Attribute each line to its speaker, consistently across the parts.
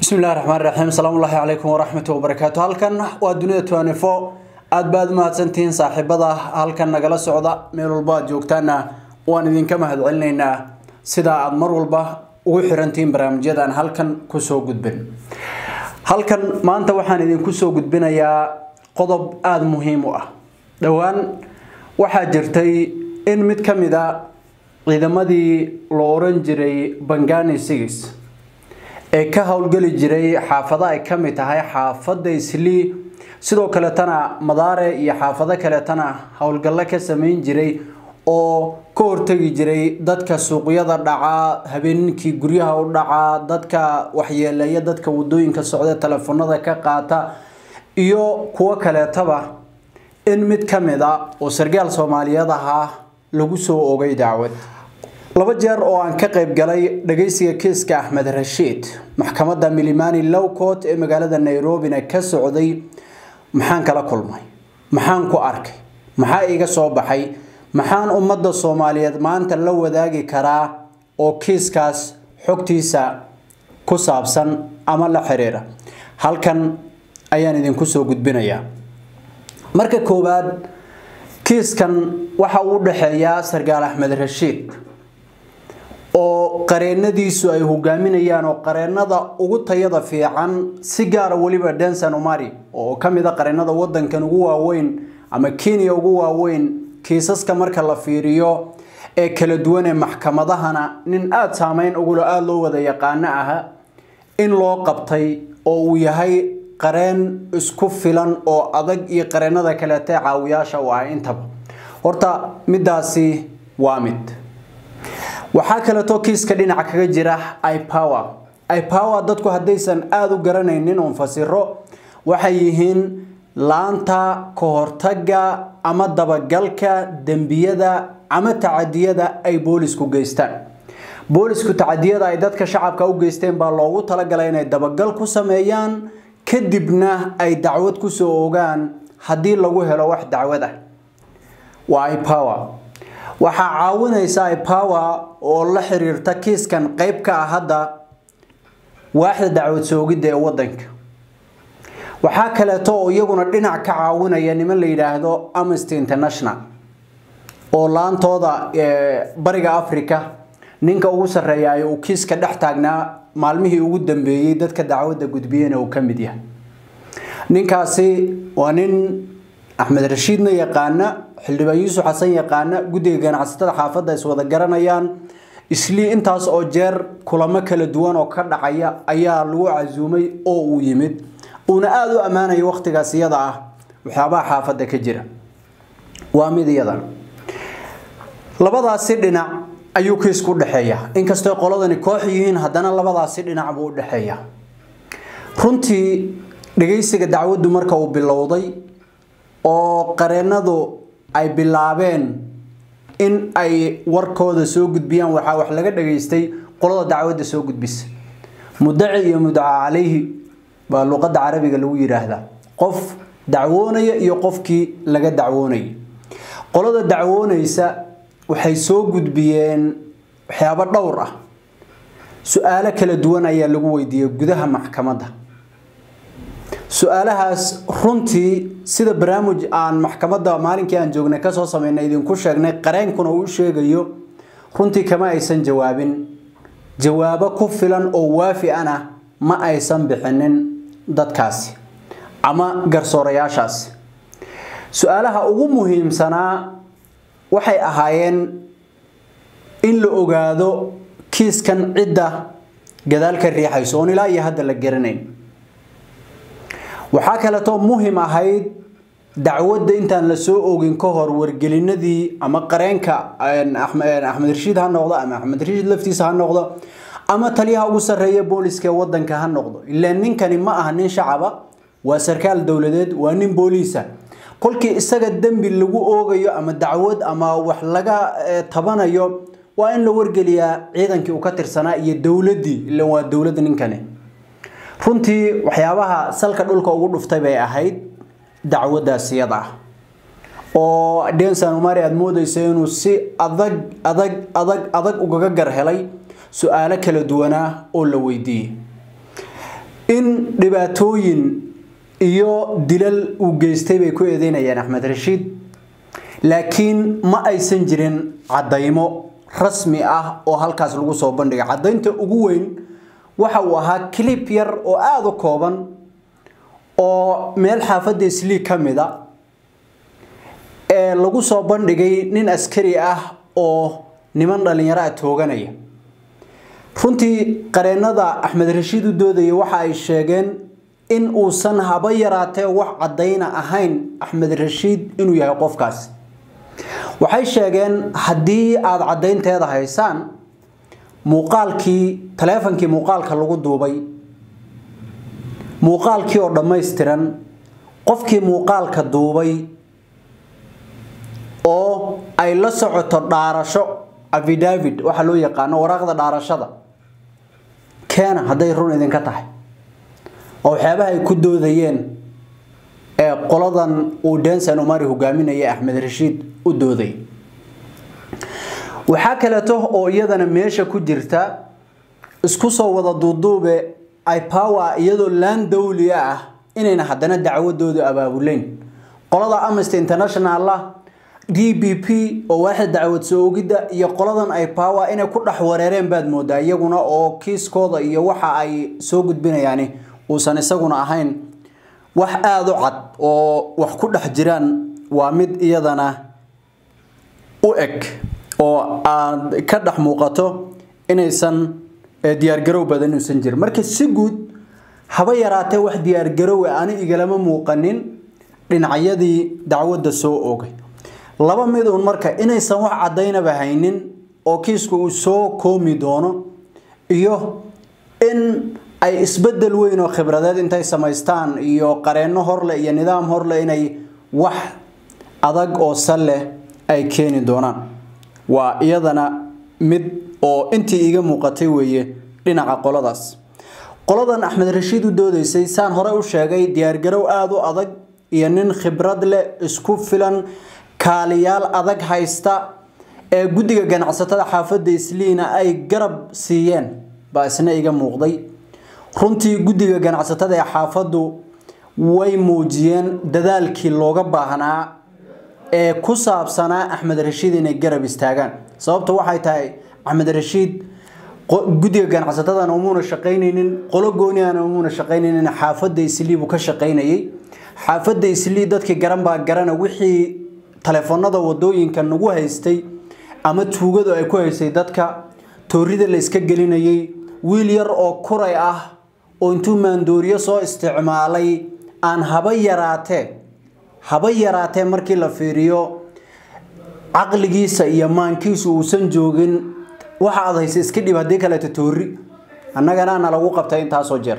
Speaker 1: bismillahi raxmaan raxiim asalaamu ullaahi calaykum waraxmatu wabarakaatu halkan waa dunida twanifo aad baad u mahadsantihiin saaxiibada halkan nagala socda meel walba aad joogtaana waan idinka mahadcelinaynaa sida aad mar walba ugu xirantihiin barnaamijyadan halkan kusoo gudbin halkan maanta waxaan idinku soo gudbinayaa qodob aada muhiim u ah dhowaan waxaa jirtay in mid ka mid a ciidamadii la oran jiray bangani sigis ee ka howlgeli jiray xaafada ay ka mid tahay xaafadda islii sidoo kaletana madaare iyo xaafado kaletana howlgallo ka sameyn jiray oo ka hortegi jiray dadka suuqyada dhaca habeenkii guryaha u dhaca dadka waxyeeleeya dadka wadooyinka socda telefoonada ka qaata iyo kuwo kaleetaba in mid ka mid a oo sargaal soomaaliyeed ahaa lagu soo ogay dacwad laba jeer oo aan ka qayb galay dhageysiga kiiska axmed rashiid maxkamadda milimani lowcot ee magaalada nairobina ka socday maxaan kala kulmay maxaan ku arkay maxaa iga soo baxay maxaan ummadda soomaaliyeed maanta la wadaagi karaa oo kiiskaas xogtiisa ku saabsan ama la xiriira halkan ayaan idinku soo gudbinayaa marka koowaad kiiskan waxa uu dhexeeyaa sargaal axmed rashiid oo qareenadiisu ay hogaaminayaan oo qareenada ugu tayada fiican si gaara weliba denson omari oo ka mid a qareenada wadankan ugu waaweyn ama kenya ugu waaweyn kiisaska marka la fiiriyo ee kala duwan ee maxkamadahana nin aada saameyn ugula aada loo wada yaqaano aha in loo qabtay oo uu yahay qareen isku filan oo adag iyo qareenada kaleete caawiyaasha u ah intaba horta midaasi waa mid waxaa kaleeto kiiska dhinaca kaga jira ipower ipower dadku haddaysan aada u garanaynin oon fasiro waxay yihiin laanta kahortaga ama dabagalka dembiyada ama tacadiyada ay boolisku geystaan boolisku tacadiyada ay dadka shacabka u geysteen baa loogu talagalay inay dabagal ku sameeyaan kadibna ay dacwad kusoo ogaan haddii lagu helo wax dacwad ah waa ipower waxaa caawinaysa ipower oo la xiriirta kiiskan qeyb ka ah hadda waaxda dacwad soogidda ee wadanka waxaa kaleeto oo iyaguna dhinac ka caawinaya niman la yidhaahdo amnesty international oo laantooda bariga africa ninka ugu sarreeya uu kiiska dhex taagnaa maalmihii ugu dambeeyey dadka dacwadda gudbiyena uu ka mid yahay ninkaasi waa nin axmed rashiidna yaqaana xildhibaan yuusuf xasan yaqaana guddiga ganacsatada xaafadda is wada garanayaan islii intaas oo jeer kulamo kala duwan oo ka dhacaya ayaa lagu casuumay oo uu yimid uuna aada u ammaanaya wakhtigaas iyada ah waxyaabaha xaafadda ka jira waa mid iyadan labadaasi dhinac ayuu kiisku udhexeeya inkastoo qoladani koox yihiin haddana labadaasi dhinac buu udhexeeya runtii dhageysiga dacwaddu marka uu bilowday oo qareenadu ay bilaabeen in ay warkooda soo gudbiyaan waxaa wax laga dhageystay qolada dacwadda soo gudbisa mudaci iyo mudaca calayhi baa luqadda carabiga lagu yidhaahdaa qof dacwoonaya iyo qofkii laga dacwoonaya qolada dacwoonaysa waxay soo gudbiyeen waxyaabo dhowr ah su-aalo kala duwan ayaa lagu weydiiyey gudaha maxkamadda su-aalahaas runtii sida barnaamij aan maxkamadda maalinkii aan joognay kasoo sameynay idinku sheegnay qareenkuna uu sheegayo runtii kama aysan jawaabin jawaabo ku filan oo waafi ana ma aysan bixinin dadkaasi ama garsoorayaashaasi su-aalaha ugu muhiimsanaa waxay ahaayeen in la ogaado kiiskan cidda gadaal ka riixayso oon ilaa iyo hadda la garanayn waxaa kaleetoo muhim ahayd dacwadda intaan la soo ogin ka hor wargelinadii ama qareenka axmed rashiid ha noqdo ama axmed rashiid laftiisa ha noqdo ama taliyaha ugu sarreeya booliska ee wadanka ha noqdo ilaa ninkani ma aha nin shacaba waa sarkaal dowladeed waa nin booliisa kolkii isaga dembi lagu oogayo ama dacwad ama wax laga tabanayo waa in la wargeliyaa ciidankii uu ka tirsanaa iyo dowladdii ila waa dowladda ninkani runtii waxyaabaha salka dhulka ugu dhuftay bay ahayd dacwaddaas iyada ah oo denson umari aada moodeysa inuu si adag adag adag adag ugaga gar helay su-aalo kala duwanaa oo la weydiiyey in dhibaatooyin iyo dilal uu geystay bay ku eedeynayeen axmed rashiid laakiin ma aysan jirin caddaymo rasmi ah oo halkaas lagu soo bandhigay caddaynta ugu weyn waxa uu ahaa clip yar oo aada u kooban oo meel xaafadda islii ka mid a ee lagu soo bandhigay nin askari ah oo niman dhallinyaro ah tooganaya runtii qareennada axmed rashiid u doodaya waxa ay sheegeen in uusan haba yaraatee wax caddayna ahayn axmed rashiid inuu yahay qofkaasi waxay sheegeen haddii aada caddaynteeda haysaan muuqaalkii taleefonkii muuqaalka lagu duubay muuqaalkii oo dhammaystiran qofkii muuqaalka duubay oo ay la socoto dhaarasho afidavid waxaa loo yaqaano waraaqda dhaarashada keena hadday run idinka tahay oo waxyaabaha ay ku doodayeen ee qoladan uu densan umari hogaaminaya axmed rashiid u dooday waxaa kaleeto oo iyadana meesha ku jirta isku soo wada duuduube ipower iyadoo laan dawliya ah inayna haddana dacwadooda abaabuleyn qolada amnesty international ah d b p oo waaxda dacwad soo ogidda iyo qoladan ipower inay ku dhex wareereen baad moodaa iyaguna oo kiiskooda iyo waxa ay soo gudbinayaani uusan isaguna ahayn wax aada u cad oo wax ku dhex jiraan waa mid iyadana u eg oo aad ka dhex muuqato inaysan diyaargarow badan inuusan jirin marka si guud haba yaraatee wax diyaargarowe ani igalama muuqanin dhinacyadii dacwadda soo oogay laba mid uun marka inaysan wax caddaynaba haynin oo kiisku uu soo koomi doono iyo in ay isbedel weyn oo khibradeed intay samaystaan iyo qareenno horleh iyo nidaam horleh inay wax adag oo sal leh ay keeni doonaan waa iyadana mid oo intii iga muuqatay weeye dhinaca qoladaas qoladan axmed rashiid u doodaysay saan hore u sheegay diyaargarow aada u adag iyo nin khibrad leh isku filan kaaliyaal adag haysta ee guddiga ganacsatada xaafadda isliina ay garab siiyeen baa isna iga muuqday runtii guddiga ganacsatada ee xaafaddu way muujiyeen dadaalkii looga baahnaa ee ku saabsanaa axmed rashiid inay garab istaagaan sababta waxay tahay axmed rashiid guddiga ganacsatadana umuuna shaqaynaynin qolo gooniana umuuna shaqaynaynin xaafadda islii buu ka shaqaynayay xaafadda islii dadkii garan baa garana wixii taleefanada wadooyinka nagu haystay ama tuugadu ay ku haysay dadka toorida la iska gelinayay wiil yar oo kuray ah oo intuu maandooriyo soo isticmaalay aan haba yaraatee haba yaraatee markii la fiiriyo caqligiisa iyo maankiisu uusan joogin waxa aad haysa iska dhib haddii kaleeto toori annagana na lagu qabtay intaasoo jeer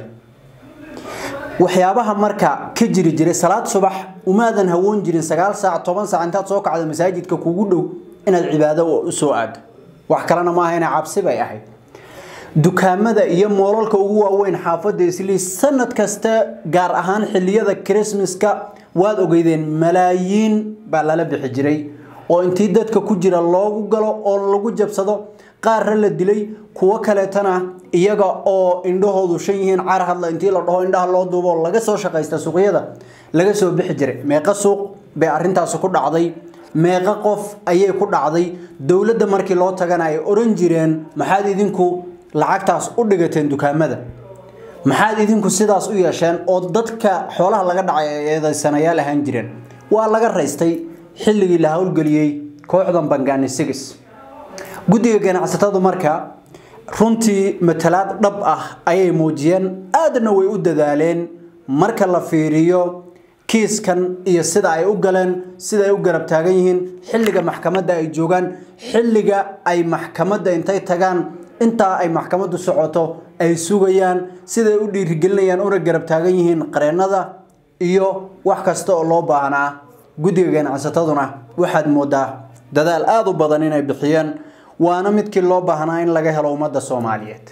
Speaker 1: waxyaabaha marka ka jiri jiray salaad subax umaadan hawoon jirin sagaal saac toban saac intaad soo kacdo masaajidka kugu dhow inaad cibaado u soo aado wax kalena maaha ina cabsi bay ahayd dukaamada iyo moolalka ugu waaweyn xaafadda islii sanad kasta gaar ahaan xiliyada krismaska waad ogeydeen malaayiin baa lala bixi jiray oo intii dadka ku jira loogu galo oo lagu jabsado qaarra la dilay kuwo kaleetana iyaga oo indhahoodu shan yihiin car hadla intii la dhaho indhaha loo duubo laga soo shaqaysta suuqyada laga soo bixi jiray meeqa suuq bay arintaasi ku dhacday meeqa qof ayay ku dhacday dowladda markii loo tagana ay oran jireen maxaad idinku lacagtaas u dhigateen dukaamada maxaad idinku sidaas u yeesheen oo dadka xoolaha laga dhacay ay eedaysanayaal ahaan jireen waa laga raystay xilligii la howlgeliyey kooxdan bangaani sigis guddiga ganacsatadu marka runtii matalaad dhab ah ayay muujiyeen aadna way u dadaaleen marka la fiiriyo kiiskan iyo sida ay u galeen sida ay u garab taagan yihiin xilliga maxkamadda ay joogaan xilliga ay maxkamadda intay tagaan intaa ay maxkamaddu socoto ay sugayaan siday u dhiirigelinayaan una garab taagan yihiin qareennada iyo wax kasta oo loo baahnaa guddiga ganacsataduna waxaad moodaa dadaal aada u badan inay bixiyeen waana midkii loo baahnaa in laga helo ummadda soomaaliyeed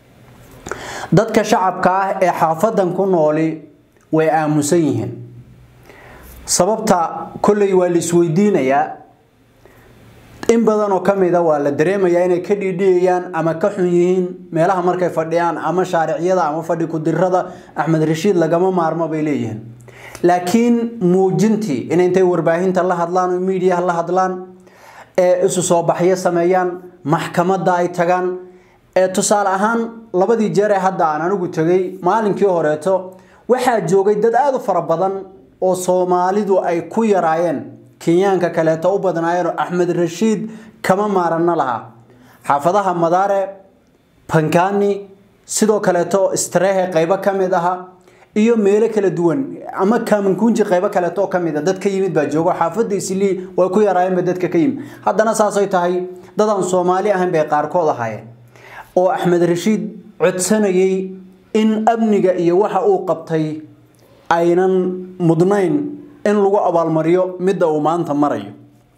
Speaker 1: dadka shacabka ah ee xaafadan ku nooli way aamusan yihiin sababta kolley waa la isweydiinayaa in badan oo ka mida waa la dareemayaa inay ka dhiidhiyayaan ama ka xun yihiin meelaha markay fadhiyaan ama shaariciyada ama fadhi kudirada axmed rashiid lagama maarmo bay leeyihiin laakiin muujintii in intay warbaahinta la hadlaan oo miidiyaha la hadlaan ee isu soo baxyo sameeyaan maxkamadda ay tagaan ee tusaale ahaan labadii jeer ee hadda aan anigu tegay maalinkii horeeto waxaa joogay dad aada u fara badan oo soomaalidu ay ku yaraayeen kenyaanka kaleeto u badnaayeen oo axmed rashiid kama maaranno lahaa xaafadaha madaare bankani sidoo kaleeto istrehe qaybo ka mid aha iyo meelo kala duwan ama kaamankunji qaybo kaleeto oo ka mid a dad ka yimid baa joogo xaafadda islii way ku yaraayeenba dadka ka yimid haddana saasay tahay dadaan soomaali ahayn bay qaarkood ahaayeen oo axmed rashiid codsanayay in amniga iyo waxa uu qabtay aynan mudnayn in lagu abaalmariyo midda uu maanta marayo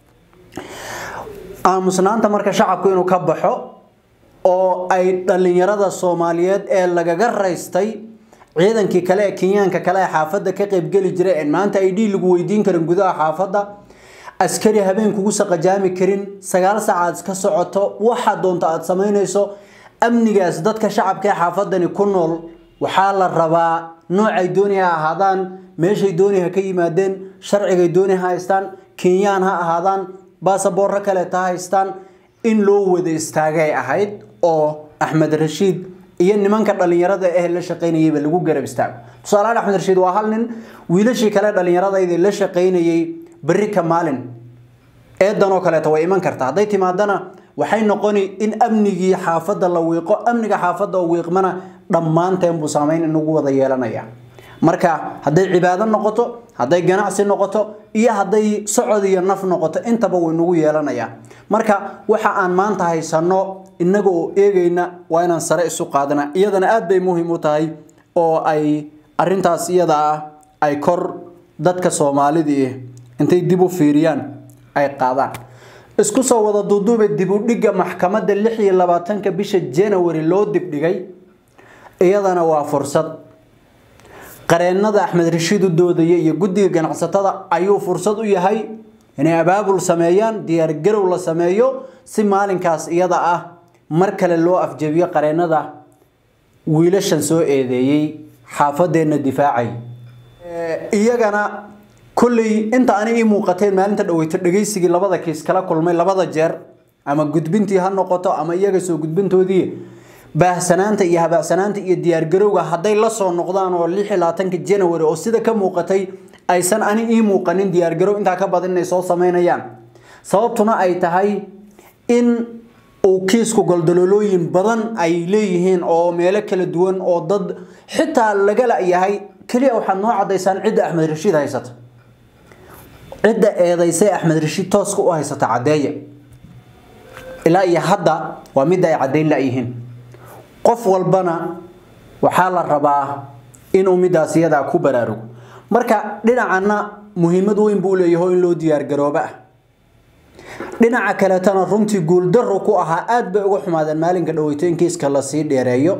Speaker 1: aamusnaanta marka shacabku inuu ka baxo oo ay dhallinyarada soomaaliyeed ee lagaga raystay ciidankii kale ee kenyaanka kale ee xaafadda ka qaybgeli jiray en maanta ay dhii lagu weydiin karin gudaha xaafadda askari habeen kugu saqajaami karin sagaal saacaad ka socoto waxa doonta aad samaynayso amnigaas dadka shacabka ee xaafadani ku nool waxaa la rabaa noocay dooni ha ahaadaan meeshay dooni ha ka yimaadeen sharcigay dooni ha haystaan kenyaan ha ahaadaan baasaboorro kaleeta ha haystaan in loo wada istaagay ahayd oo axmed rashiid iyo nimanka dhallinyarada eh la shaqaynayayba lagu garab istaago tusaalehaan axmed rashiid waa hal nin wiilashii kale dhallinyaradayda la shaqaynayay berri ka maalin eedanoo kaleeta way iman karta hadday timaadana waxay noqoni in amnigii xaafadda la wiiqo amniga xaafadda oo wiiqmana dhammaanteen buu saameyn inagu wada yeelanaya marka hadday cibaado noqoto hadday ganacsi noqoto iyo hadday socod iyo naf noqoto intaba way nagu yeelanaya marka waxa aan maanta haysano inaga oo eegayna waa inaan sare isu qaadana iyadana aad bay muhiim u tahay oo ay arintaas iyada ah ay kor dadka soomaalidii intay dib u fiiriyaan ay qaadaan isku soo wada duuduube dib u dhigga maxkamadda lix iyo labaatanka bisha january loo dibdhigay iyadana waa fursad qareennada axmed rashiid u doodaya iyo guddiga ganacsatada ayuu fursad u yahay inay abaabul sameeyaan diyaargarow la sameeyo si maalinkaas iyada ah mar kale loo afjabiyo qareennada wiilashan soo eedeeyey xaafadeenna difaacay iyagana kulley inta ani ii muuqateen maalinta dhaweyto dhegaysigii labada kiis kala kulmay labada jeer ama gudbintii ha noqoto ama iyaga soo gudbintoodii baahsanaanta iyo habaacsanaanta iyo diyaargarowga hadday la soo noqdaan oo lix iyo labaatanka january oo sida ka muuqatay aysan ani ii muuqanin diyaargarow intaa ka badan inay soo sameynayaan sababtuna ay tahay in uu kiisku goldaloolooyin badan ay leeyihiin oo meelo kala duwan oo dad xitaa laga la-yahay keliya waxaad noo cadaysaan cidda axmed rashiid haysata cidda eedaysay axmed rashiid tooska u haysata caddeeya ilaa iyo hadda waa midda ay caddayn la-yihiin qof walbana waxaa la rabaa inuu midaas iyadaa ku baraarugo marka dhinacana muhiimad weyn buu leeyahay in loo diyaargarooba ah dhinaca kaletana runtii guuldaro ku ahaa aada bay uga xumaadeen maalinka dhaweyto in kiiska lasii dheereeyo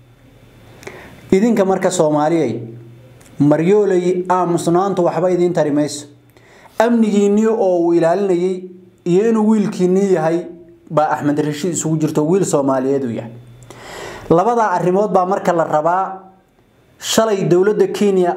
Speaker 1: idinka marka soomaaliyay maryoolay aamusnaantu waxba idiin tari mayso amnigiinnii oo uu ilaalinayay iyo inuu wiilkiinnii yahay baa axmed rashiid isugu jirto wiil soomaaliyeed uu yahay labadaa arrimood baa marka la rabaa shalay dowladda kenya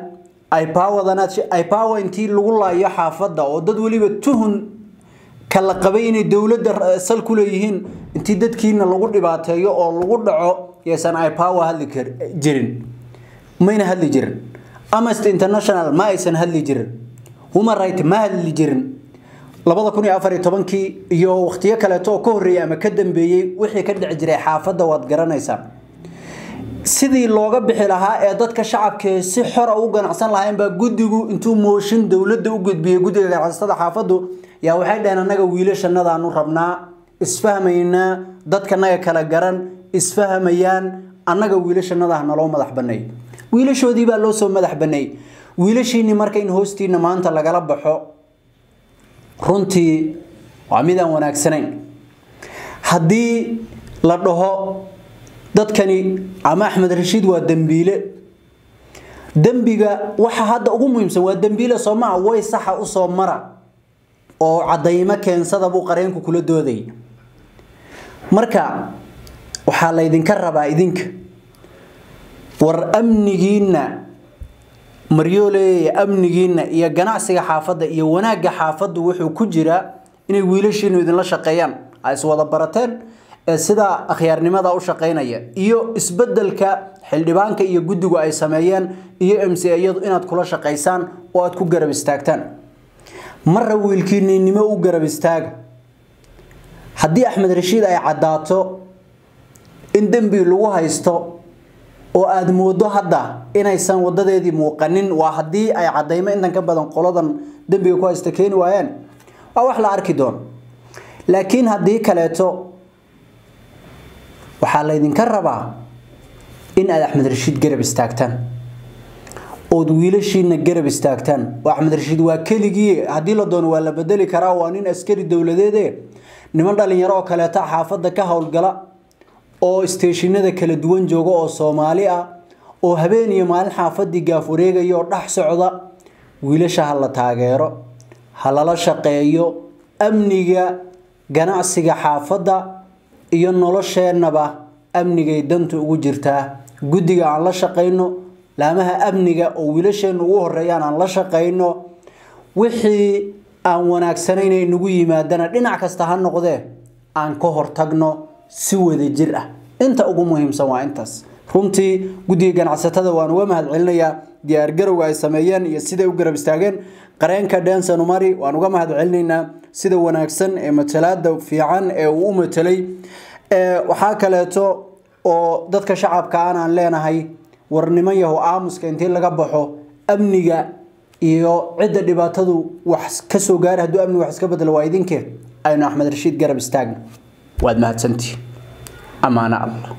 Speaker 1: ipower intii lagu laayo xaafadda oo dad weliba tuhun kala qabay inay dowladda sal ku leeyihiin intii dadkiina lagu dhibaateeyo oo lagu dhaco yaysan ipower hadli jirin mayna hadli jirin amnesty international ma aysan hadli jirin human right ma hadli jirin labada kun iyo afar iyo tobankii iyo waqtiyo kaleeto oo ka horreeyay ama ka dambeeyey wixii ka dhici jiray xaafadda waad garanaysaa sidii looga bixi lahaa ee dadka shacabkee si xora u ganacsan lahayn baa guddigu intuu mooshin dowladda u gudbiyey guddiga ganacsatada xaafaddu yaa waxay dhaheen annaga wiilashannadaanu rabnaa isfahmaynaa dadkanaga kala garan isfahmayaan annaga wiilashannadaha naloo madax banneey wiilashoodii baa loo soo madax banneey wiilashiinni marka in hoostiina maanta lagala baxo runtii waa midaan wanaagsanayn haddii la dhaho dadkani ama axmed rashiid waa dembiile dembiga waxa hadda ugu muhiimsan waa dembiile soo maha way saxa usoo mara oo cadaymo keensada buu qareenku kula doodayay marka waxaa laydinka rabaa idinka war amnigiinna maryooley amnigiinna iyo ganacsiga xaafadda iyo wanaagga xaafaddu wuxuu ku jiraa inay wiilashiinu idinla shaqeeyaan ay iswada barateen ee sidaa akhyaarnimada u shaqaynaya iyo isbedelka xildhibaanka iyo guddigu ay sameeyeen iyo m c iyadu inaad kula shaqaysaan oo aad ku garab istaagtaan marra wiilkiininimo u garab istaaga haddii axmed rashiid ay caddaato in dembi lagu haysto oo aada moodo hadda inaysan wadadeedii muuqanin waa haddii ay cadaymo intan ka badan qoladan dembiga ku haysta keeni waayeen waa wax la arki doono laakiin haddii kaleeto waxaa laydinka rabaa in aad axmed rashiid garab istaagtaan ood wiilashiina garab istaagtaan oo axmed rashiid waa keligii haddii la doono waa la bedeli karaa waa nin askari dowladeede niman dhalinyaro oo kaleeta xaafadda ka howlgala oo isteeshinada kala duwan jooga oo soomaali ah oo habeen iyo maalin xaafadii gaaf wareegaya oo dhex socda wiilasha ha la taageero ha lala shaqeeyo amniga ganacsiga xaafadda iyo nolosheennaba amnigay danta ugu jirtaa guddiga aan la shaqayno laamaha amniga oo wiilasheenna ugu horeeyaan aan la shaqayno wixii aan wanaagsanayn inagu yimaadana dhinac kasta ha noqdee aan ka hortagno si wada jir ah inta ugu muhiimsan waa intaas runtii guddiga ganacsatada waan uga mahad celinayaa diyaargarowga ay sameeyeen iyo siday u garab istaageen qareenka denson umari waan uga mahad celinaynaa sida wanaagsan ee matalaada fiican ee uu u matelay waxaa kaleeto oo dadka shacabka aanaan leenahay war niman yahow aamuska intii laga baxo amniga iyo cidda dhibaatadu wax kasoo gaara hadduu amniga wax iska bedelo waa idinkee aynu axmed rashiid garab istaagna waad mahadsantihi amaano allah